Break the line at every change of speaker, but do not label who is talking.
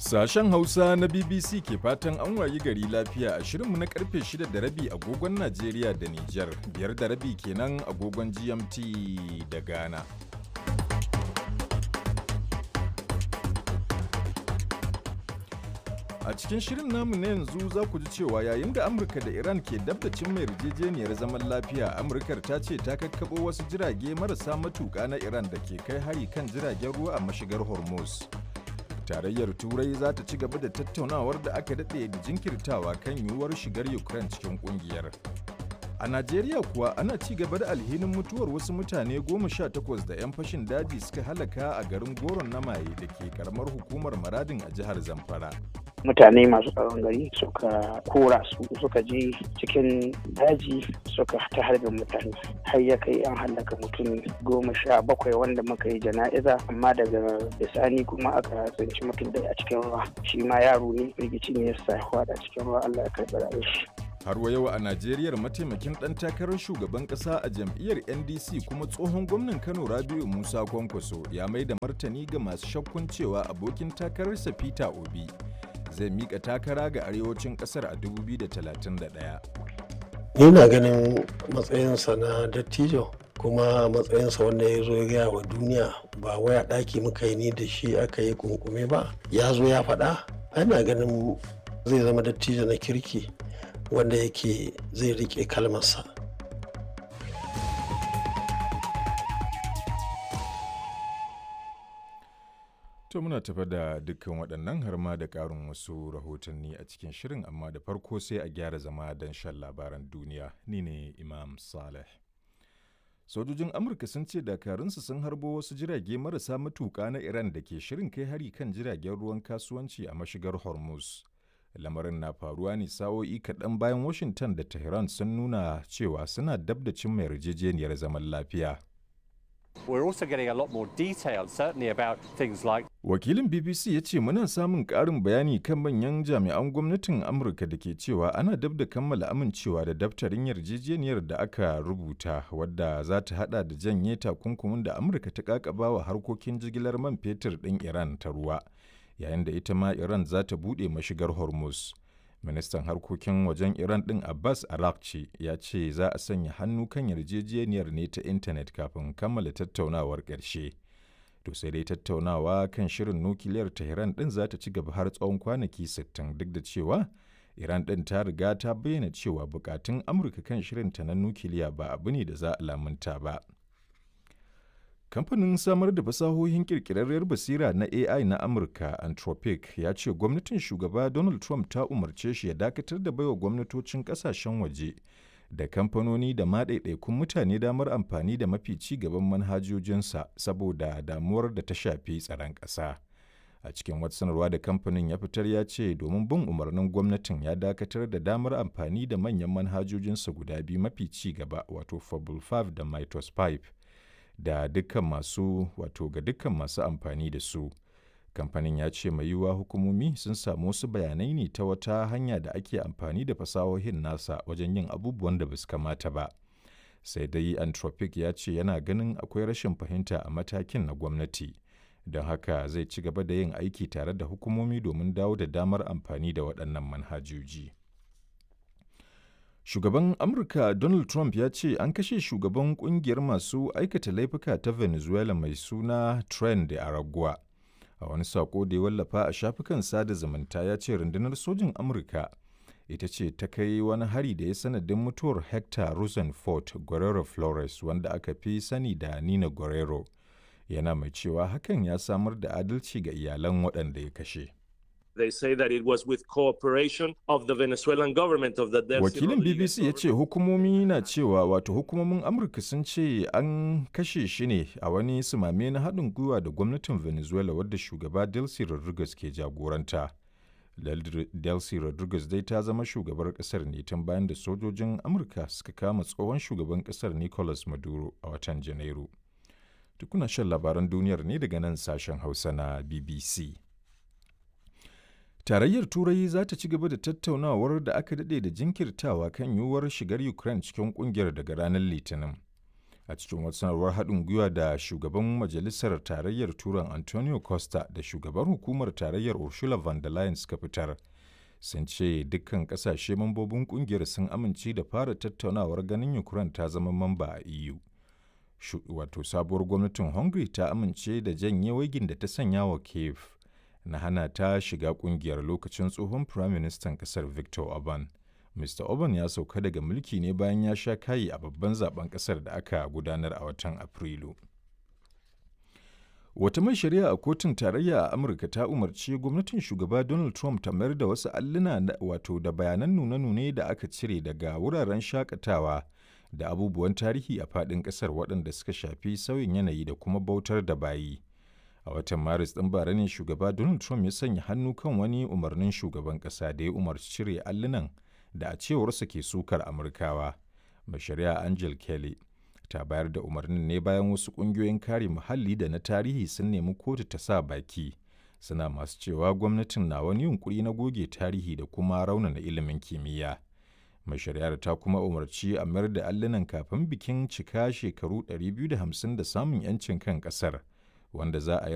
Sashen Hausa na BBC ke fatan an wayi gari lafiya a shirinmu na karfe 6 da rabi agogon Najeriya da Nijar, biyar da rabi kenan agogon GMT da Ghana. A cikin shirin namu na yanzu za ku ji cewa yayin da Amurka da Iran ke dabdacin mai yarjejeniyar zaman lafiya, Amurkar ta ce ta kakkaɓo wasu jirage marasa matuƙa na Iran da ke kai hari kan jiragen ruwa a mashigar Hormuz. Tarayyar Turai za ta ci gaba da tattaunawar da aka daɗe da jinkirtawa kan yiwuwar shigar Ukraine cikin ƙungiyar. A Najeriya kuwa ana ci gaba da alhinin mutuwar wasu mutane goma sha takwas da 'yan fashin daji suka halaka a garin Goron na Maye da ke karamar hukumar Maradin a jihar Zamfara.
mutane masu tsaron gari suka kora su suka je cikin daji suka ta harbin mutane har ya kai an hallaka mutum goma sha bakwai wanda muka yi jana'iza amma daga bisani kuma aka tsinci mutum da a cikin ruwa shi ma yaro ne firgici ne ya sa a cikin ruwa Allah ya karɓi rayuwar shi
Har wa yau a Najeriya mataimakin ɗan takarar shugaban ƙasa a jam'iyyar NDC kuma tsohon gwamnan Kano Rabiu Musa Kwankwaso ya mai da martani ga masu shakkun cewa abokin takararsa Peter Obi zai mika takara ga arewacin kasar a 2031.
Ni na ganin matsayinsa na dattijo kuma matsayinsa wanda ya zo ya gaya wa duniya ba waya ɗaki muka yi ni da shi aka yi kunkume ba ya zo ya faɗa ana ganin zai zama dattijo na kirki wanda yake zai riƙe kalmarsa.
To muna tafa da dukkan waɗannan har ma da ƙarin wasu rahotanni a cikin shirin amma da farko sai a gyara zama don shan labaran duniya ni ne Imam Saleh. Sojojin Amurka sun ce dakarunsu sun harbo wasu jirage marasa matuƙa na Iran da ke shirin kai hari kan jiragen ruwan kasuwanci a mashigar Hormuz. Lamarin na faruwa ne sa'o'i kaɗan bayan Washington da Tehran sun nuna cewa suna dab da cimma yarjejeniyar zaman lafiya.
We're also getting a lot more detail, certainly about things like
Wakilin BBC ya ce muna samun ƙarin bayani kan manyan jami'an gwamnatin Amurka da ke cewa ana dab da kammala amincewa da daftarin yarjejeniyar da aka rubuta wadda za ta hada da janye takunkumin da Amurka ta kakaba wa harkokin jigilar man fetur ɗin Iran ta ruwa, yayin da ita ma Iran za ta buɗe mashigar Hormuz. Ministan harkokin wajen Iran ɗin Abbas Arakci ya ce za a sanya hannu kan yarjejeniyar ne ta intanet kafin kammala tattaunawar ƙarshe. To sai dai tattaunawa kan shirin nukiliyar Tehran ɗin za ta ci gaba har tsawon kwanaki 60 duk da cewa Iran ɗin ta riga ta bayyana cewa bukatun Amurka kan shirinta na nukiliya ba abu ne da za a lamunta ba. Kamfanin samar da fasahohin kirkirarriyar basira na AI na Amurka, Anthropic, ya ce gwamnatin shugaba Donald Trump ta umarce shi ya dakatar da baiwa gwamnatocin kasashen waje da kamfanoni da maɗaiɗaikun mutane damar amfani da mafi ci gaban manhajojinsa saboda damuwar da ta shafi tsaron ƙasa. A cikin wata sanarwa da kamfanin ya fitar ya ce domin bin umarnin gwamnatin ya dakatar da damar amfani da manyan manhajojinsa guda biyu mafi ci gaba wato Fable 5 da Mytos 5. da dukkan masu wato ga dukkan masu amfani da su kamfanin ya ce mai yiwuwa hukumomi sun samu wasu bayanai ne ta wata hanya da ake amfani da fasahohin nasa wajen yin abubuwan da basu kamata ba sai dai anthropic ya ce yana ganin akwai rashin fahimta a matakin na gwamnati don haka zai ci gaba da yin aiki tare da hukumomi domin dawo da damar amfani da waɗannan manhajoji. Shugaban Amurka Donald Trump ya ce an kashe shugaban kungiyar masu aikata laifuka ta Venezuela mai suna Tren de Aragua. A wani sako da ya wallafa a shafukan sada zumunta ya ce rundunar sojin Amurka ita ce ta kai wani hari da ya sanadin mutuwar Hector Rosenfort Guerrero Flores wanda aka fi sani da Nina Guerrero. Yana mai cewa hakan ya samar da adalci ga iyalan waɗanda ya kashe.
They say that it was with cooperation of the Venezuelan government of the Delcy
Wakilin
Rodriguez
BBC ya ce hukumomi na cewa wato hukumomin Amurka sun ce an kashe shi ne a wani sumame na haɗin gwiwa da gwamnatin Venezuela wadda shugaba Delcy Rodriguez ke jagoranta. Del- Delcy Rodriguez dai ta zama shugabar ƙasar ne tun bayan da sojojin Amurka suka kama tsohon shugaban ƙasar Nicolas Maduro a watan Janairu. Tukuna shan labaran duniyar ne daga nan sashen Hausa na BBC. Tarayyar Turai za ta ci gaba da tattaunawar da aka daɗe da jinkirtawa kan yiwuwar shigar Ukraine cikin ƙungiyar daga ranar Litinin. a cikin wata sanarwar haɗin gwiwa da shugaban majalisar tarayyar turan antonio costa da shugaban hukumar tarayyar ursula von der leyen suka fitar sun ce dukkan kasashe mambobin kungiyar sun amince da fara tattaunawar ganin ukraine ta zama mamba a eu wato sabuwar gwamnatin hungary ta amince da janye waigin da ta sanya wa kiev na hana ta shiga kungiyar lokacin tsohon firaministan kasar victor orban mr orban ya sauka daga mulki ne bayan ya sha kayi a babban zaben kasar da aka gudanar a watan afrilu Wata mai shari'a a kotun tarayya a Amurka ta umarci gwamnatin shugaba Donald Trump ta mayar da wasu alluna wato da bayanan nune-nune da aka cire daga wuraren shakatawa da abubuwan tarihi a faɗin ƙasar waɗanda suka shafi sauyin yanayi da kuma bautar da bayi. A watan Maris ɗin bara ne shugaba Donald Trump ya sanya hannu kan wani umarnin shugaban ƙasa da ya umarci cire allunan da a cewarsa ke sukar Amurkawa. Mai shari'a Angel Kelly ta bayar da umarnin ne bayan wasu ƙungiyoyin kare muhalli da na tarihi sun nemi kotu ta sa baki suna masu cewa gwamnatin na wani yunkuri na goge tarihi da kuma raunana ilimin kimiyya mai shari'ar ta kuma umarci a mayar da allunan kafin bikin cika shekaru 250 da samun 'yancin kan ƙasar wanda za a yi